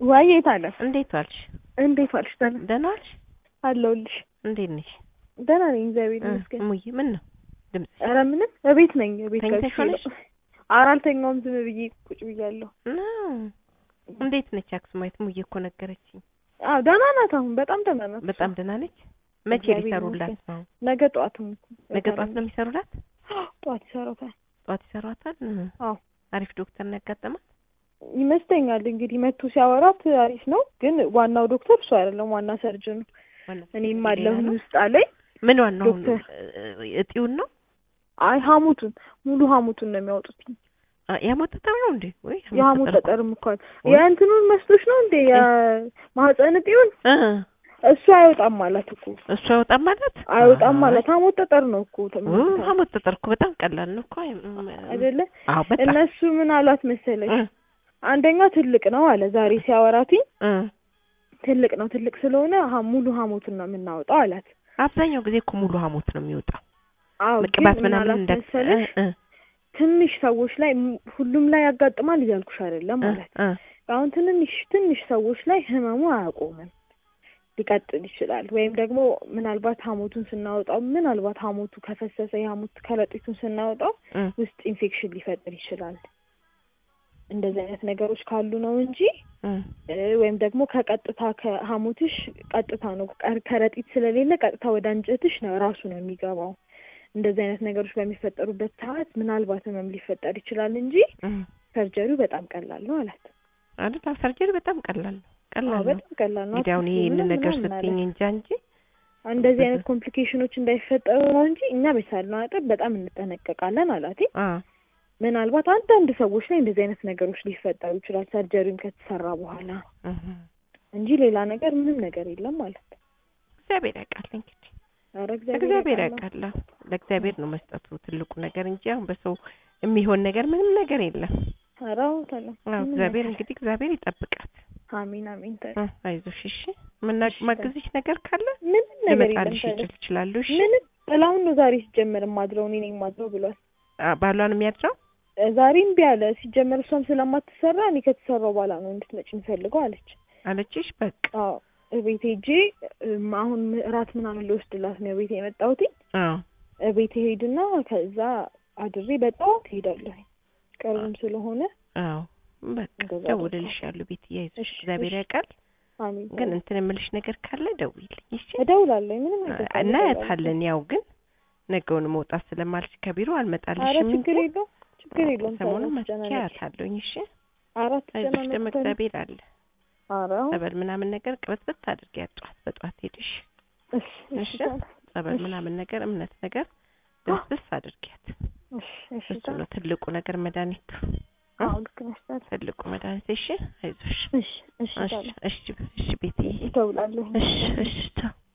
ዋይ የት አለ? እንዴት ዋልሽ? እንዴት ዋልሽ? ደህና ደህና ዋልሽ? አለሁልሽ። እንዴት ነሽ? ደህና ነኝ እግዚአብሔር እ ይመስገን። እሙዬ ምን ነው ድምጽ? ኧረ ምንም እቤት ነኝ። እቤት ተኝተሽ ከብቼ ሆነሽ? ነው። ኧረ አልተኛውም ዝም ብዬ ቁጭ ብያለሁ። ነው እንዴት ነች አክስማዊት? እሙዬ እኮ ነገረችኝ። አዎ ደህና ናት። አሁን በጣም ደህና ናት። በጣም ደህና ነች። መቼ እግዚአብሔር ሊሰሩላት ይመስገን። ነው? ነገ ጠዋትም እኮ ነገ ጠዋት ነው የሚሰሩላት? ጠዋት ይሰራታል። ጠዋት ይሰሯታል? እ አዎ አሪፍ ዶክተር ነው ያጋጠማት? ይመስለኛል እንግዲህ መቶ ሲያወራት አሪፍ ነው፣ ግን ዋናው ዶክተር እሱ አይደለም፣ ዋና ሰርጅኑ ዋናው እኔም ሌላ አለሁኝ ነው? ውስጥ አለኝ። ምን ዋናው ነው? ዶክተር እ- እጢውን ነው? አይ ሀሙቱን ሙሉ ሀሙቱን ነው የሚያወጡት። አ- የሐሞት ጠጠር ነው እንዴ? ወይ የሀሙት ጠጠር እኮ- ጠጠርም እኮ አለ። ወይ- የእንትኑን መስሎሽ ነው እንዴ የማህፀን እጢውን እ እሱ አይወጣም ማለት እኮ እሱ አይወጣም ማለት አይወጣም አይ፣ ማለት ሀሞት ጠጠር ነው እኮ ኡ፣ ተመልክተው ሐሞት ጠጠር እኮ በጣም ቀላል ነው እኮ አይ፣ እም፣ አይደለ? አዎ በጣም እነሱ ምን አሏት መሰለሽ? እ አንደኛ ትልቅ ነው አለ ዛሬ ሲያወራትኝ እ ትልቅ ነው ትልቅ ስለሆነ ሀ- ሙሉ ሀሞቱን ነው የምናወጣው አላት። አብዛኛው ጊዜ እኮ ሙሉ ሐሞት ነው የሚወጣው። አዎ ግን ቅባት ምን ምናምን አላት እንደ መሰለሽ? እ እ ትንሽ ሰዎች ላይ ም- ሁሉም ላይ ያጋጥማል እያልኩሽ አይደለም እ ማለት እ አሁን ትንንሽ ትንሽ ሰዎች ላይ ህመሙ አያቆምም ሊቀጥል ይችላል። ወይም ደግሞ ምናልባት ሀሞቱን ስናወጣው ምናልባት ሀሞቱ ከፈሰሰ የሀሞት ከረጢቱን ስናወጣው እ ውስጥ ኢንፌክሽን ሊፈጥር ይችላል። እንደዚህ አይነት ነገሮች ካሉ ነው እንጂ እ እ ወይም ደግሞ ከቀጥታ ከሀሞትሽ ቀጥታ ነው ቀር- ከረጢት ስለሌለ ቀጥታ ወደ አንጀትሽ ነው ራሱ ነው የሚገባው። እንደዚህ አይነት ነገሮች በሚፈጠሩበት ሰዓት ምናልባት ህመም ሊፈጠር ይችላል እንጂ እ ሰርጀሪው በጣም ቀላል ነው አላት። አይደል? ሰርጀሪ በጣም ቀላል ነው። አዎ ቀላል ነው። በጣም ቀላል ነው። እንግዲህ አሁን አትፍሪ ይሄንን ምንም ነገር ምናምን አለ። ስትይኝ እንጃ እንጂ እንደዚህ አይነት ኮምፕሊኬሽኖች እንዳይፈጠሩ ነው እንጂ እኛ በቻልነው አቅም በጣም እንጠነቀቃለን አላት። አ ምናልባት አንዳንድ ሰዎች ላይ እንደዚህ አይነት ነገሮች ሊፈጠሩ ይችላል ሰርጀሪውን ከተሰራ በኋላ እህ እንጂ ሌላ ነገር ምንም ነገር የለም ማለት ነው። እግዚአብሔር ያውቃል እንግዲህ ኧረ እግዚአብሔር ያውቃል። ያውቃል። አዎ፣ ለእግዚአብሔር ነው መስጠቱ ትልቁ ነገር እንጂ አሁን በሰው የሚሆን ነገር ምንም ነገር የለም። ኧረ አዎ ተለ አዎ ምንም እግዚአብሔር ነገር- እንግዲህ እግዚአብሔር ይጠብቃት። አሚን አሚን ተለ እ አይዞሽ እሺ። ምና- እሺ፣ ማግዝሽ ነገር ካለ ምንም ነገር የለም ልመጣልሽ ተለ ይችል ይችላሉ። እሺ ምንም ጥላሁን ነው ዛሬ ሲጀመር ማድረው እኔ ነኝ ማድረው ብሏል። አ ባሏን የሚያድረው እ ዛሬ እምቢ አለ። ሲጀመር እሷም ስለማትሰራ እኔ ከተሰራው በኋላ ነው እንድትመጪ የምፈልገው አለች። አለችሽ። በቃ አዎ እቤቴ ሄጄ እም አሁን እራት ምናምን ልወስድላት ነው ቤቴ የመጣሁት። አዎ እቤቴ ሄድና ከዛ አድሬ በጣም ትሄዳለሁ ቅርብም ስለሆነ አዎ በቃ እንደዛ ደውልልሻለሁ። ቤት እያይዞሽ እሺ፣ እግዚአብሔር እሺ። ያውቃል። አሚን ግን እንትን የምልሽ ነገር ካለ ደውይልኝ እሺ። እደውላለሁ። ምንም ነገር ካለ እናያታለን። ያው ግን ነገውን መውጣት ስለማልች ከቢሮ ኧረ አልመጣልሽም እንጂ ችግር የለውም ችግር የለውም። ሰሞኑን አትጨናነቂ። መጥቻታለሁኝ። እሺ አራት አይዞሽ ደግሞ ተጨናነቂ። እግዚአብሔር አለ። ኧረ ጸበል ምናምን ነገር ቅበትበት አድርጊያት ጠዋት በጠዋት ሄድሽ እሺ እሺ እሺ። ታዲያ። ጸበል እሺ። ምናምን ነገር እምነት ነገር ደስደስ አድርጊያት። እሺ እሺ እሱ ታዲያ። ነው ትልቁ ነገር መድኃኒቱ፣ አዎ ልክ ነሽ ታዲያ። ትልቁ መድኃኒት። እሺ አይዞሽ። እሺ እሺ እሺ ታዲያ። እሺ እሺ ቤትዬ እደውላለሁ። እሺ እሺ ቻው